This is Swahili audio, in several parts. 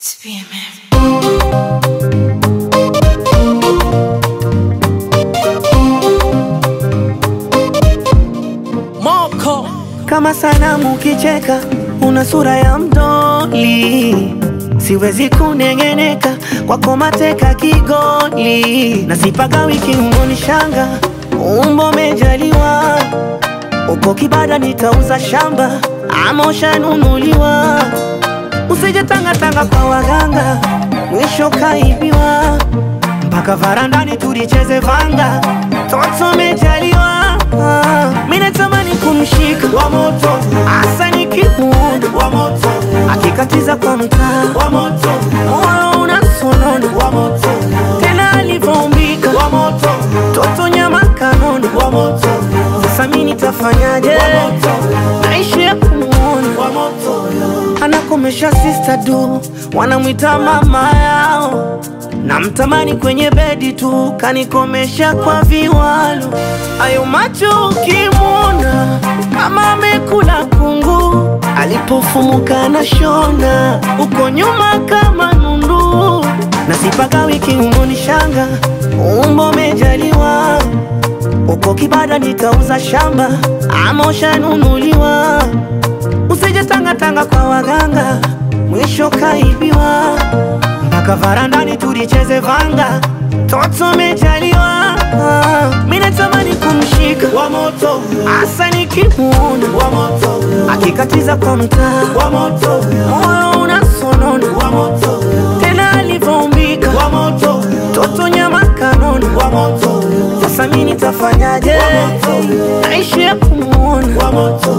Moko Kama sanamu ukicheka, una sura ya mdoli, siwezi kunengeneka kwako, mateka kigoli, na sipaka wiki unonishanga, umbo mejaliwa, uko kibada, nitauza shamba ama ushanunuliwa, usije tangatanga kwa waganga, mwisho kaibiwa, mpaka varandani tulicheze vanga, toto mejaliwa, mimi natamani kumshika wa moto hasa nikimuona wa moto akikatiza kwa mtaa wa moto moyo unasonona wa moto tena alivyoumbika wa moto toto nyama kanona wa moto sasa mimi nitafanyaje wa moto naishi ya kumuona wa moto anakomesha sister du wanamwita mama yao namtamani kwenye bedi tu kanikomesha kwa viwalo ayo macho ukimwona kama amekula kungu alipofumuka na shona uko nyuma kama nundu na sipaka wiki unonishanga umbo mejaliwa uko kibada nitauza shamba ama ushanunuliwa usije tangatanga kwa waganga mwisho kaibiwa mpaka varandani tulicheze vanga toto mejaliwa mimi natamani kumshika wa moto hasa nikimuona wa moto akikatiza kwa mtaa wa moto moyo unasonona wa moto tena alivyoumbika wa moto toto nyama kanona wa moto sasa mimi nitafanyaje naishi ya kumuona wa moto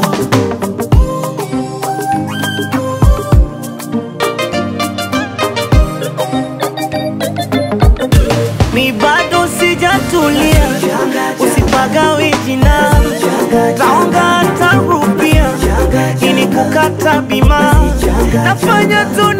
mi bado sijatulia, usipagawe jina, taonga tarupia ili kukata bima, nafanya tu